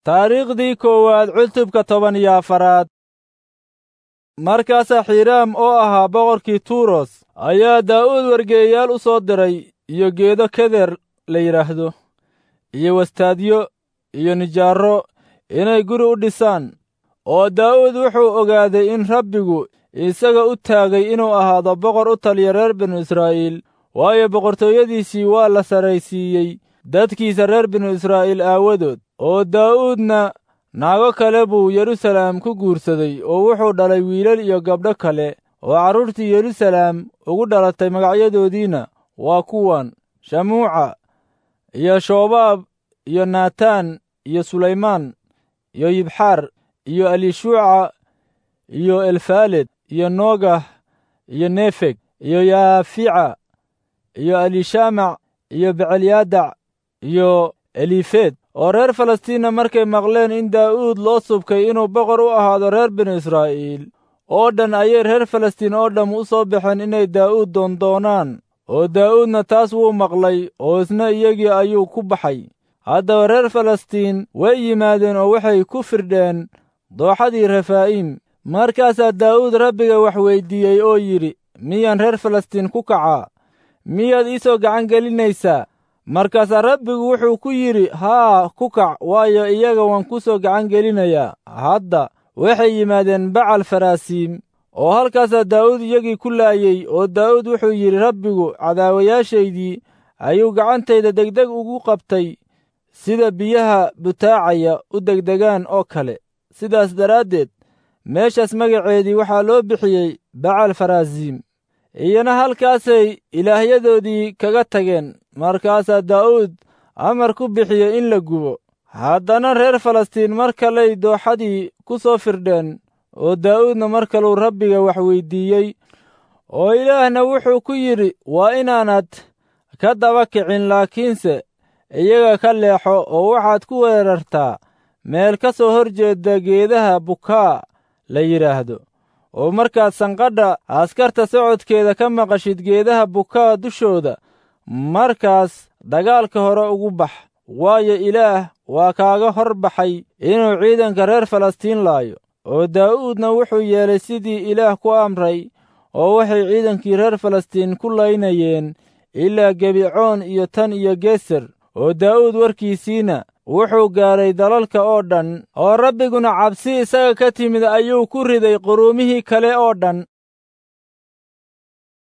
taariikhdii koowaad cutubka toban iyo afaraad markaasaa xiiraam oo ahaa boqorkii tuuros ayaa daa'uud wargeeyayaal u soo diray iyo geedo keder la yidhaahdo iyo wastaadyo iyo nijaarro inay guri u dhisaan oo daa'uud wuxuu ogaaday in rabbigu isaga u taagay inuu ahaado boqor u taliya reer binu israa'iil waayo boqortooyadiisii waa la sarraysiiyey dadkiisa reer binu israa'iil aawadood oo daa'uudna naago kale buu yeruusalaam ku guursaday oo wuxuu dhalay wiilal iyo gabdho kale oo carruurtii yeruusalaam ugu dhalatay magacyadoodiina waa kuwan shamuuca iyo shoobaab iyo naataan iyo sulaymaan iyo yibxaar iyo elishuuca iyo elfaaled iyo noogah iyo nefeg iyo yaafica iyo elishamac iyo becelyadac iyo elifeed oo reer falastiinna markay maqleen in daa'uud loo subkay inuu boqor u ahaado reer binu israa'iil oo dhan ayay reer falastiin oo dhamm u soo baxeen inay daa'uud doondoonaan oo daa'uudna taas wuu maqlay oo isna iyagii ayuu ku baxay haddaba reer falastiin way yimaadeen oo waxay ku firdheen dooxadii refaa'iim markaasaa daa'uud rabbiga wax weyddiiyey oo yidhi miyaan reer falastiin ku kacaa miyaad ii soo gacan gelinaysaa markaasaa rabbigu wuxuu ku yidhi haa ku kac waayo iyaga waan ku soo gacan gelinayaa hadda waxay yimaadeen bacal faraasiim oo halkaasaa daa'uud iyagii ku laayey oo daa'uud wuxuu yidhi rabbigu cadaawayaashaydii ayuu gacantayda degdeg ugu qabtay sida biyaha butaacaya u degdegaan oo kale sidaas daraaddeed meeshaas magaceedii waxaa loo bixiyey bacal faraasiim iyana halkaasay ilaahyadoodii kaga tageen markaasaa daa'uud amar ku bixiyey in la gubo haddana reer falastiin mar kaley dooxadii ku soo firdheen oo daa'uudna mar kaluu rabbiga wax weyddiiyey oo ilaahna wuxuu ku yidhi waa inaanad ka daba kicin laakiinse iyaga ka leexo oo waxaad ku weerartaa meel ka soo hor jeedda geedaha bukaa la yidhaahdo oo markaad sanqadha askarta socodkeeda ka maqashid geedaha bukaa dushooda markaas dagaalka hore ugu bax waayo ilaah waa kaaga hor baxay inuu ciidanka reer falastiin laayo oo daa'uudna wuxuu yeelay sidii ilaah ku amray oo waxay ciidankii reer falastiin ku laynayeen ilaa gebicoon iyo tan iyo geser oo daa'uud warkiisiina wuxuu gaaray dalalka oo dhan oo rabbiguna cabsi isaga ka timid ayuu ku riday quruumihii kale oo dhan